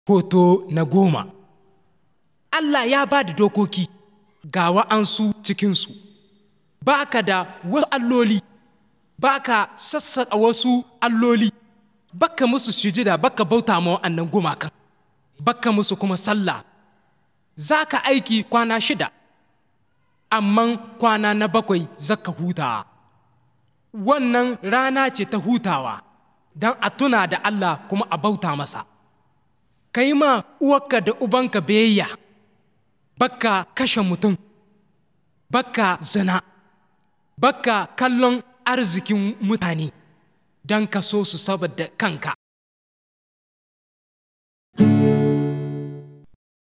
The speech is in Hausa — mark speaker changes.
Speaker 1: Hoto na goma Allah ya ba da dokoki ga wa'ansu cikinsu, ba ka da wasu alloli, ba ka sassaƙa wasu alloli, baka musu sujida baka bauta ma wa'annan gumakan, baka musu kuma sallah, za ka aiki kwana shida, amma kwana na bakwai zaka hutawa. Wannan rana ce ta hutawa don a tuna da Allah kuma a bauta masa. ka yi ma uwarka da ubanka biyayya baka kashe mutum baka zina baka kallon arzikin mutane don ka so su saboda kanka